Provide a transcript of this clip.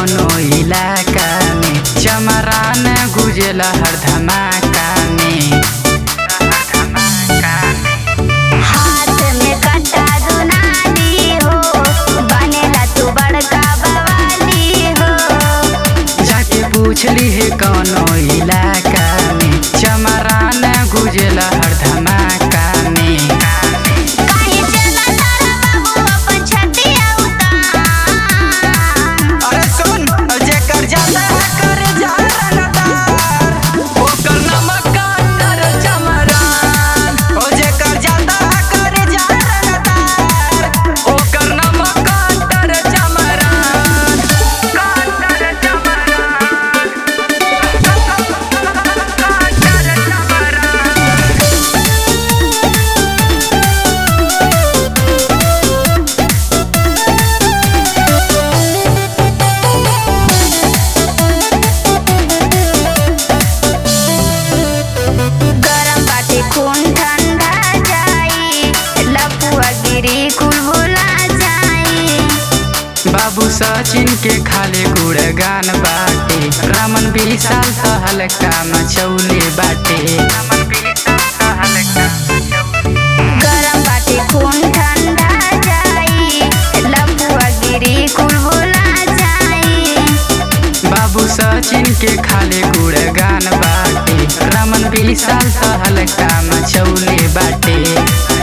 कौनो इलाका में चमरान गुजला हर धमाका में हाथ में कट्टा दुनाली हो बनेला तू बड़का बवाली हो जाके पूछली है कौनो इलाका में चमरान गुजला हर धमाका में काहे चला तारा बाबू अपन छतिया उतार अरे सुन जेकर जाता है कर जा रनदार ओकर नमक काटर चमरान ओ जेकर जाता है कर जा रनदार ओकर नमक काटर चमरान काटर चमरान काटर चमरान गरम बाटे खून ठंडा जाई लपुआ गिरी कुल भुला जाई बाबू सचिन के खाले गुड़गान बाटे रमन विशाल सहल का मचौले बाटे गरम बाटे खून ठंडा जाई लपुआ गिरी कुल भुला जाई बाबू सचिन के खाले गुड़गान बाटे रमन विशाल सहल का मचौले बाटे